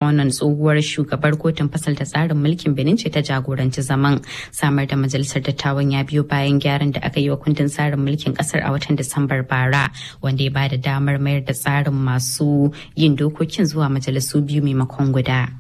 Simonon tsohuwar shugabar kotun fasalta tsarin mulkin Benin ce ta jagoranci zaman samar da majalisar dattawan ya biyo bayan gyaran da aka yi wa kundin tsarin mulkin kasar a watan Disambar bara wanda ya bada damar mayar da tsarin masu yin dokokin zuwa majalisu biyu maimakon guda.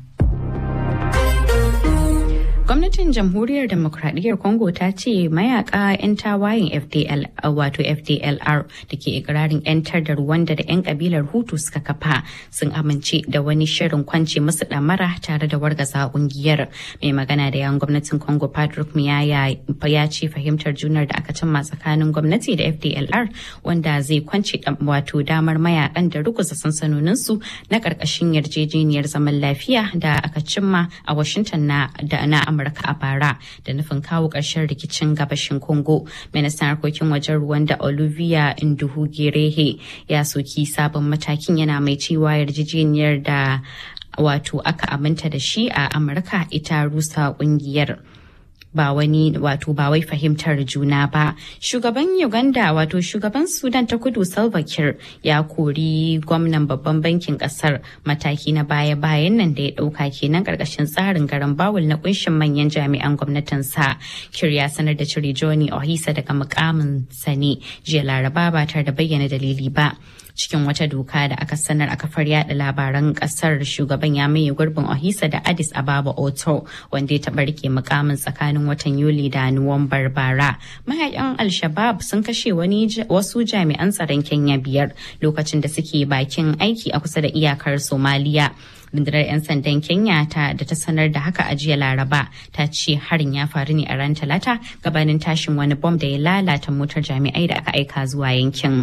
Gwamnatin Jamhuriyar Demokradiyyar Congo ta ce mayaka 'yan tawayen FDL wato FDLR da ke ikirarin 'yantar da Rwanda da 'yan kabilar Hutu suka kafa sun amince da wani shirin kwance musu damara tare da wargaza kungiyar. Mai magana da yan gwamnatin Congo Patrick Muyaya ya ce fahimtar junar da aka cimma tsakanin gwamnati da FDLR wanda zai kwance wato damar mayakan da ruguza sansanoninsu na karkashin yarjejeniyar zaman lafiya da aka cimma a Washington na da na Amurka a bara da nufin kawo ƙarshen rikicin gabashin Congo. Ministan harkokin wajen Rwanda Olivia Nduhugirehe ya soki sabon matakin yana mai cewa yarjejeniyar da wato aka aminta da shi a Amurka ita rusa kungiyar. ba wani wato ba wai fahimtar juna ba shugaban uganda wato shugaban sudan ta kudu salva kiir ya kori gwamnan babban bankin kasar mataki na baya-bayan nan da ya dauka kenan karkashin tsarin garan bawul na kunshin manyan jami'an gwamnatin sa kiir ya sanar da cire johnny ohisa daga mukamin sani jiya laraba ba tare da bayyana dalili ba cikin wata doka da aka sanar a kafar yada labaran kasar shugaban ya maye gurbin ohisa da addis ababa oto wanda ya taɓa rike mukamin tsakanin watan yuli da nuwambar bara mayakan al-shabab sun kashe wani wasu jami'an tsaron kenya biyar lokacin da suke bakin aiki a kusa da iyakar somaliya rundunar 'yan sandan kenya ta da ta sanar da haka a jiya laraba ta ce harin ya faru ne a ran talata gabanin tashin wani bom da ya lalata motar jami'ai da aka aika zuwa yankin.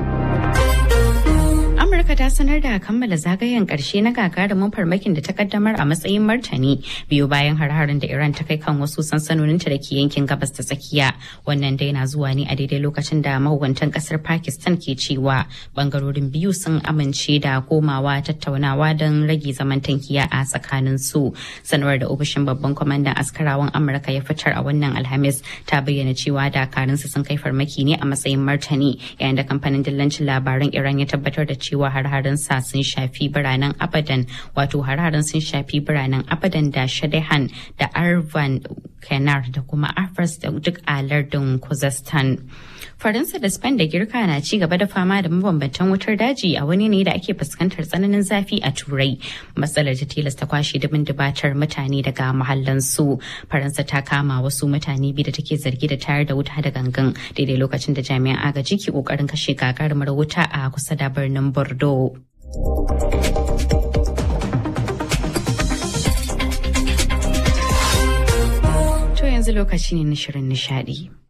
Amurka ta sanar da kammala zagayen karshe na gagarumin farmakin da ta kaddamar a matsayin martani biyu bayan har-harin da Iran ta kai kan wasu sansanoninta da ke yankin gabas ta tsakiya. Wannan dai na zuwa ne a daidai lokacin da mahukuntan kasar Pakistan ke cewa bangarorin biyu sun amince da komawa tattaunawa don rage zaman tankiya a tsakanin su. Sanarwar da ofishin babban kwamandan askarawan Amurka ya fitar a wannan Alhamis ta bayyana cewa dakarunsu sun kai farmaki ne a matsayin martani yayin da kamfanin dillancin labaran Iran ya tabbatar da cewa har-haren sa sun shafi biranen abadan wato har-haren sun shafi biranen abadan da shadahan da arvan kenar da kuma afras da duk a lardin kuzestan faransa da spain da girka na ci gaba da fama da mabambantan wutar daji a wani ne da ake fuskantar tsananin zafi a turai matsalar ta tilasta kwashe dubin dubatar mutane daga mahallansu faransa ta kama wasu mutane biyu da take zargi da tayar da wuta da gangan daidai lokacin da jami'an agaji ke kokarin kashe gagarumar wuta a kusa da birnin bordeaux To yanzu lokaci ne na shirin nishadi.